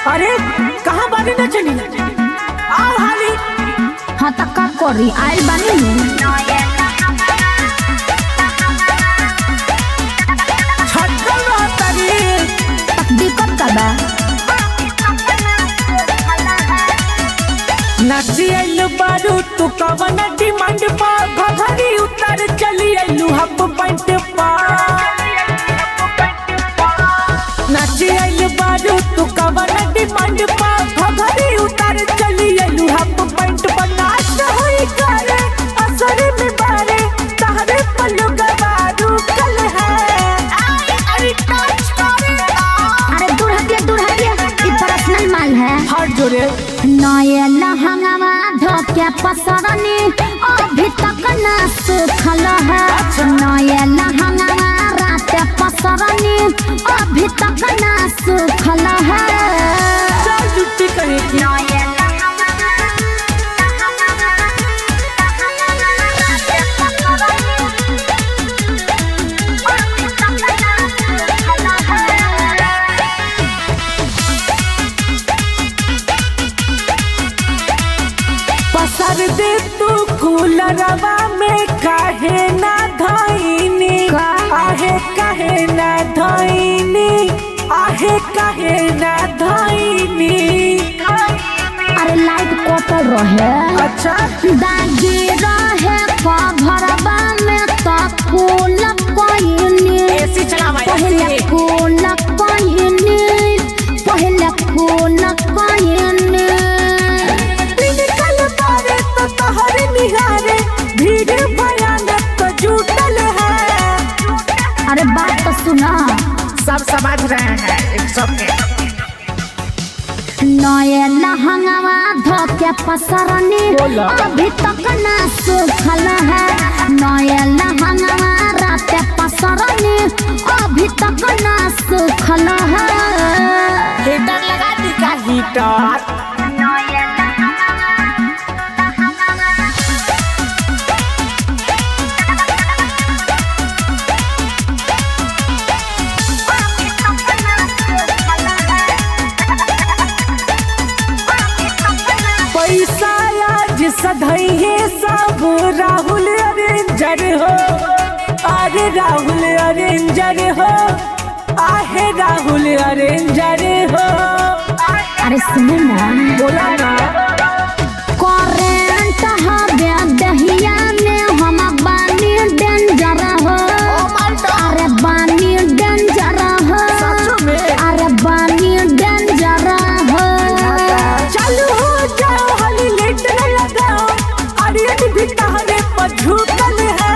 अरे कहाँ बानी न चली आओ हाली हाँ त का करी आइल बानी नु छटकल रहतरी तक दिक्कत का बा नाची आइलू बारू तू कवन डिमांड पा घघरी उतर चली आइलू हप पैंट पा नाची आइलू बारू तू कवन डिमांड पा घघरी उतर चली आइलू हप पैंट पा नाच होई करे असर में बारे तहरे पल्लू गवारू कल है अरे टच करेगा अरे दूर हटिया दूर हटिया ई पर्सनल माल है हाथ जोड़े नए लहंगावा धोके पसरनी अभी तक ना सुखल है नए लहंगावा रात पसरनी अभी तक ना सुखल है चल जुट्टी कहेगी पसर दे तू कूलरवा में काहे ना धइनी का? आहे काहे ना धइनी आहे काहे ना धइनी अरे लाइट कटल रहे अच्छा दागी रहे कभरवा में तो फूल कोइनी एसी चलावा पहले फूल कोइनी पहले फूल कोइनी निकल मारे तो तहर निहारे भीड़ भयानक तो जुटल है अरे बात तो सुना सब समझ रहे हैं एक सबके नए लहंगावा धोके पसरनी बोला। अभी तक ना सुखल है नए लहंगावा रात पसरनी अभी तक ना सुखल है हीटर लगा दी का हीटर पैसा आज सधैये सब राहुल अरेंजर हो अरे राहुल अरेंजर हो आहे राहुल अरेंजर हो अरे सुनो ना बोला ना करेंट हवे दहिया में हम बानी डेंजर हो अरे बानी डेंजर हो सच में? अरे बानी डेंजर हो चालू हो जाओ हली लेट न लगाओ अरे भी तहरे पर झूठल है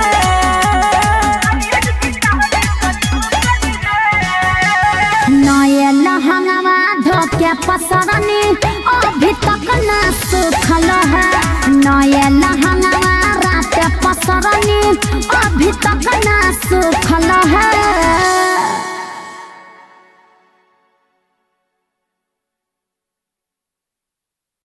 नए लहंगावा धोके पसरनी अभी तक ना सुखल है नए लहंगावा रात पसरनी अभी तक